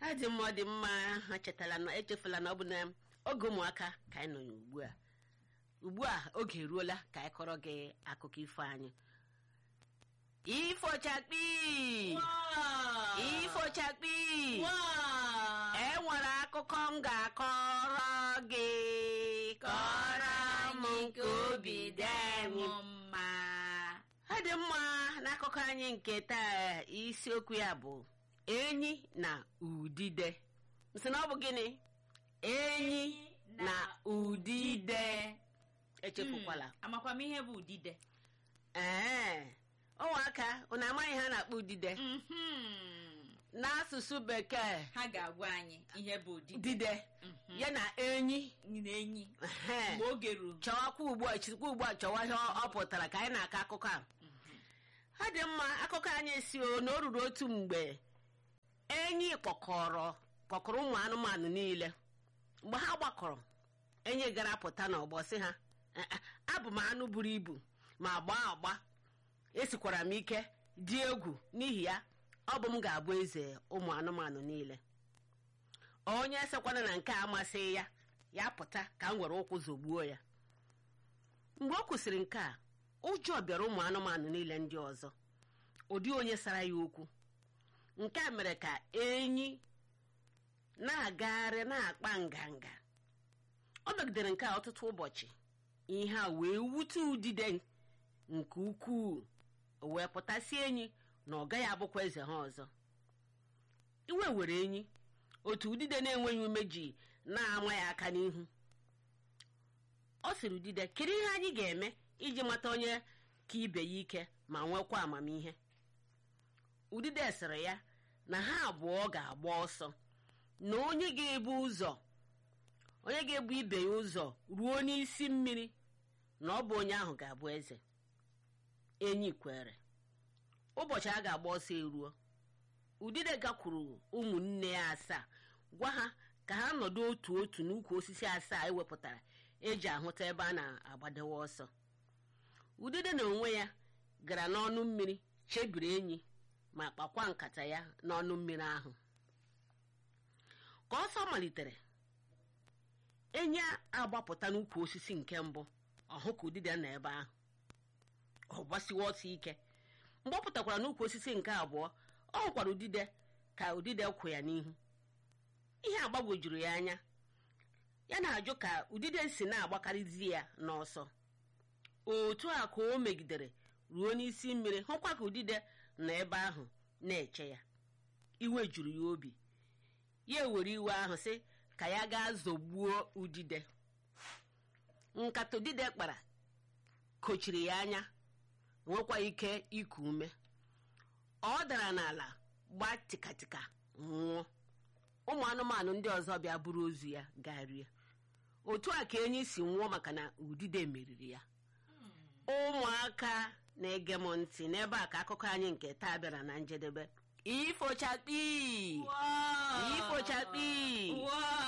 ọ dị mma ọ dị mma ha chetara na echefula na ọ bụ na oge ụmụaka ka anyị nọ ya ugbu a ugbu a oge eruola ka anyị kọrọ gị akụkọ ifo anyị ifochakpi ifochakpi e nwere akụkọ m ga-akọrọ gị kọrọ m nke obi dị anyị mma ọ dị mma n'akụkọ anyị nke taa isiokwu ya bụ enyi na udide nsị na ọ bụ gịnị enyi na udide echefukwala amakwa m ihe bụ udide ee ụmụaka unu amaghị ha na-akpọ udide Mhm. n'asụsụ bekee ha ga-agwa anyị ihe bụ udide dide Mhm. ya na enyi na enyi ehe, mgbe oge ruru chọwakwa ugbu a chịkwa ugbu a chọwa ihe ọ ọ pụtara ka anyị na-akọ akụkọ a ọ dị mma akụkọ anyị si o na o ruru otu mgbe enyi kpọkọrọ kpọkọrọ ụmụ anụmanụ niile mgbe ha gbakọrọ enyi gara pụta n'ọgbọ sị ha "Eh, eh, abụ m anụ buru ibu ma gbaa agba esikwara m ike dị egwu n'ihi ya ọ bụ m ga-abụ eze ụmụ anụmanụ niile onye sekwana na nke a amasịghị ya ya pụta ka m were ụkwụ zọgbuo ya mgbe o kwụsịrị nke a ụjọ bịara ụmụ anụmanụ niile ndị ọzọ ụdị onye sara ya okwu nke a mere ka enyi na-agagharị na-akpa nganga ọ megidere nke a ọtụtụ ụbọchị ihe a wee wute udide nke ukwuu o wee pụtasị enyi na ọ gaghị abụkwa eze ha ọzọ iwe were enyi otu udide na-enweghị ume ji na-ama ya aka n'ihu ọ sịrị udide kedu ihe anyị ga-eme iji mata onye ka ibe ya ike ma nwekwa amamihe udide sịrị ya na ha abụọ ga-agba ọsọ na onye ga-ebu ụzọ onye ga-ebu ibe ya ụzọ ruo n'isi mmiri na ọ bụ onye ahụ ga-abụ eze enyi kwere ụbọchị a ga-agba ọsọ eruo udide gakwuru ụmụnne ya asaa gwa ha ka ha nọdụ otu otu n'ukwu osisi asaa ewepụtara eji ahụta ebe a na-agbadewe ọsọ udide na onwe ya gara n'ọnụ mmiri chebiri enyi ma kpakwa nkata ya n'ọnụ mmiri ahụ ka ọsọ malitere enyi agbapụta n'ukwu osisi nke mbụ ọhụ ka udide nọ ebe ahụ ọ gbasiwa ọsọ ike mgbe ọ pụtakwara n'ukwu osisi nke abụọ ọ hụkwara udide ka udide kwụ ya n'ihu ihe agbagwojuru ya anya ya na-ajụ ka udide si na-agbakarịzi ya n'ọsọ otu a ka o megidere ruo n'isi mmiri hụkwa ka udide nọ ebe ahụ na-eche ya iwe juru ya obi ya ewere iwe ahụ sị ka ya gaa zọgbuo udide nkata udide kpara kochiri ya anya nwekwa ike iku ume ọ dara n'ala gba tikatika nwụọ ụmụ anụmanụ ndị ọzọ bịa buru ozu ya gaa rie otu a ka enyi si nwụọ maka na udide meriri ya ụmụaka na-ege m ntị n'ebe a ka akụkọ anyị nke taa bịara na njedebe ifochakpi Wow. ifochakpi Wow.